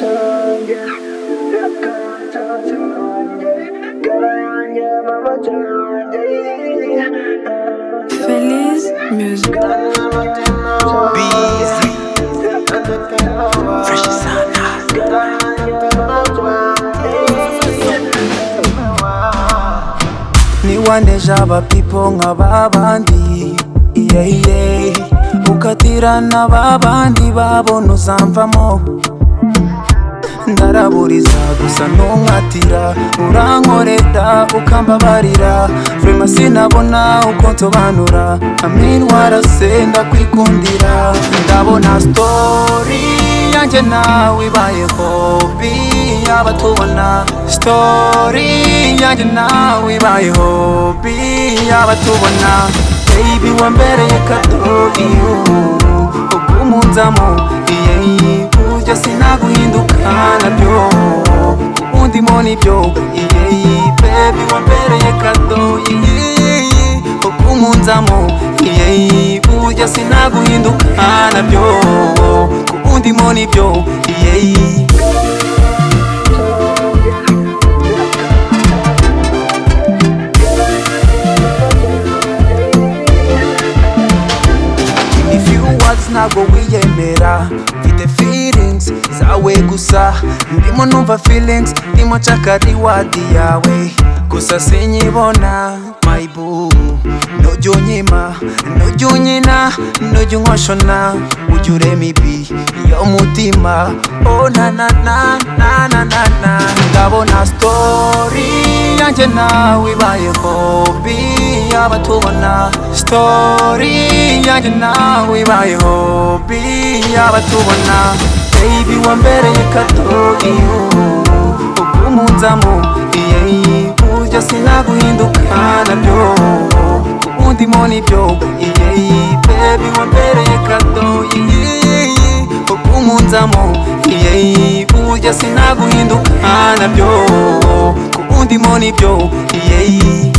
canjye akatatse kanjye karanjye mama canjye Feliz Music. niwandeje abapipo nka babandi yeye ukatirana babandi babona uzamvamo ndaraburiza gusa ntunkatira urankoreta ukambabarira vrema sinabona uko nsobanura amintwara se ndakwikundira ndabona story yanjye nawe ibaye hobi y'abatubona story yanjye nawe ibaye hobi y'abatubona baby wambereye kadoyi ubw'umunzamu iyeyi burya sinaguhinduka nabyo undimo nibyo iyeyi bebi wambereye kado iyeyi ubw'umunzamu iyeyi burya sinaguhinduka nabyo undimo nibyo iyeyi if you words ntabwo wiyemera mfite feelings zawe gusa ndimo numva feelings ndimo nshaka reward yawe gusa sinyibona my boo nujya unyima nujya unyina nujya unkoshona ujya urema ibi yo mutima oh na na na na na na na ndabona story yanjye nawe ibaye hobby y'abatubona story yanjye nawe ibaye hobi y'abatubona baby wambereye kato iyo ubw'umunzamu iyeyi burya sinaguhinduka nabyo ubundimo nibyo iyeyi baby wambereye kato iyeyi ubw'umunzamu iyeyi burya sinaguhinduka nabyo ubundimo nibyo iyeyi